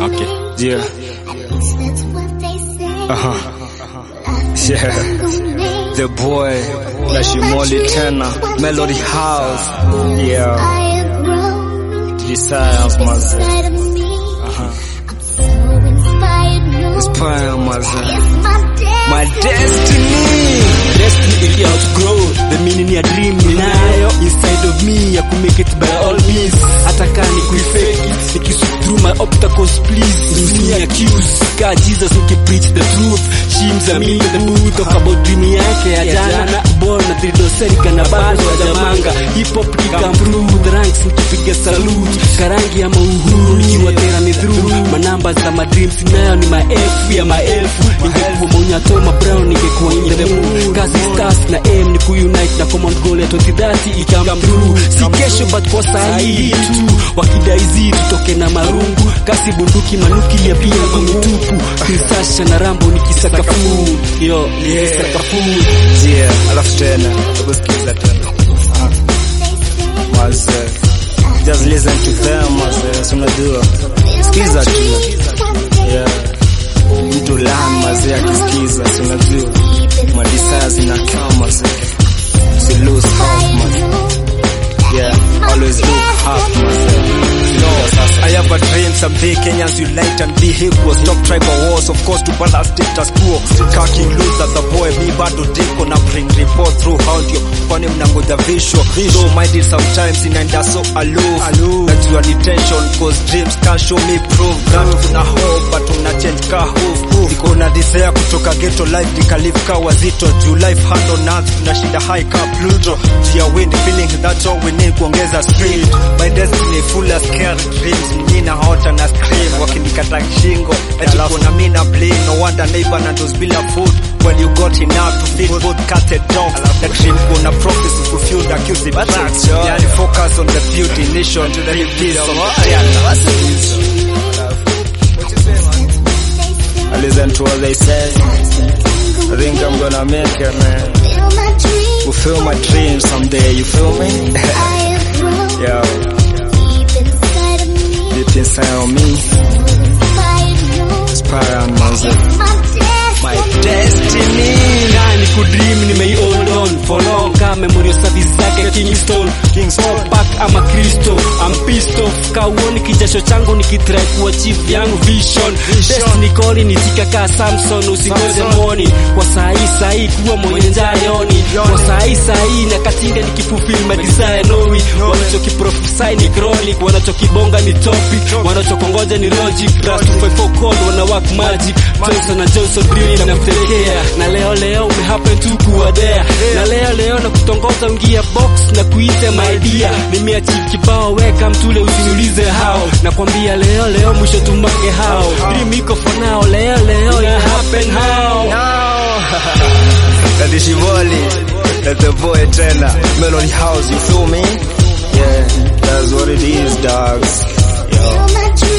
Okay. Yeah. That's what they say. Uh-huh. Yeah. The boy, Nashimoli tena, Melody House. Yeah. I have grown Desires maze. inside of me. Uh-huh. I'm so inspired. No, Inspire maze. it's my destiny. My destiny. Destiny ili outgrow the meaning ya dream ninayo inside of me ya ku make it by all means hata kama ni kuifake it nikisuk through my obstacles please usini accuse ka Jesus niki preach the truth shims a me the truth talk about dream yake ya jana na born na trido serika na bado hajamanga hip hop come through the ranks nikipiga salute karangi ya mauhuru nikiwa tera ni through manamba za my dreams nayo ni maelfu ya maelfu ingekuwa maunyato ma brown ningekuwa in the mood kazi stars na aim ni kuunite na common goal ya 2030 ikam through si kesho but kwa saa hii tu wakidaizi tutoke na marungu kasi bunduki manuki ya pia kumitupu kisasha na rambo nikisakafu yo nikisakafu Yeah. Alafu tena, hebu sikiza tena. Maze. Just listen to them maze. Si unajua. Sikiza tu. Yeah. Mtu lahan maze akisikiza, si unajua. Madesires zinakaa maze. Si lose hope maze. Yeah. Always look up maze. No, I have a dream someday Kenyans unite and be equal Stop tribal wars of course to balance status quo Kaki Luther the boy mi bado diko na bring report through audio Kwani mnangoja visual Though minded sometimes inaenda so aloof Najua ni tension cause dreams can't show me proof That kuna hope but una change ka hoof Niko na desire kutoka ghetto life nikalive ka wazito Juu life hand on earth tunashinda high ka Pluto Jia wind feeling that's all we need kuongeza speed My destiny full of scary dreams Nina hota na scream wakinikata shingo Ati kuna mina blame no wonder neighbor na those bila food When you got enough to feed both cat and dogs The dream kuna prophecy fulfilled accusing tracks Yani focus on the beauty nation to the peace of I listen to what they say I think I'm gonna make it man Feel my dreams. Fulfill my dreams someday you feel me? I have grown Yo, deep inside of me. deep inside of me Inspired. No, Inspire and music it's my destiny. My destiny nani kudream nimei hold on for long ka memorial service zake Kingston Kingston Park ama Kristo I'm pissed off kauoni kijasho changu nikitry kuachieve yangu vision destiny calling nitika ka Samson usingoje moni kwa saa hii saa hii kuwa mwenye njayoni kwa saa hii saa hii na katinga nikifulfill my desire nowi wanachokiprophesy ni chronic wanachokibonga ni topic wanachokongoja ni logic Rust 254 code wana work magic Johnson na Johnson drill inamtelekea na leo leo umehappen tu kuwadea na leo leo na kutongoza ungia box na kuita my dear nimeachieve kibao weka mtule usiniulize hao nakwambia leo leo mwisho tumange hao dream iko for now leo leo ina happen how That is Shivoli That's the boy tena Melody House you feel me? Yeah, that's what it is dogs Yo Feel my dreams.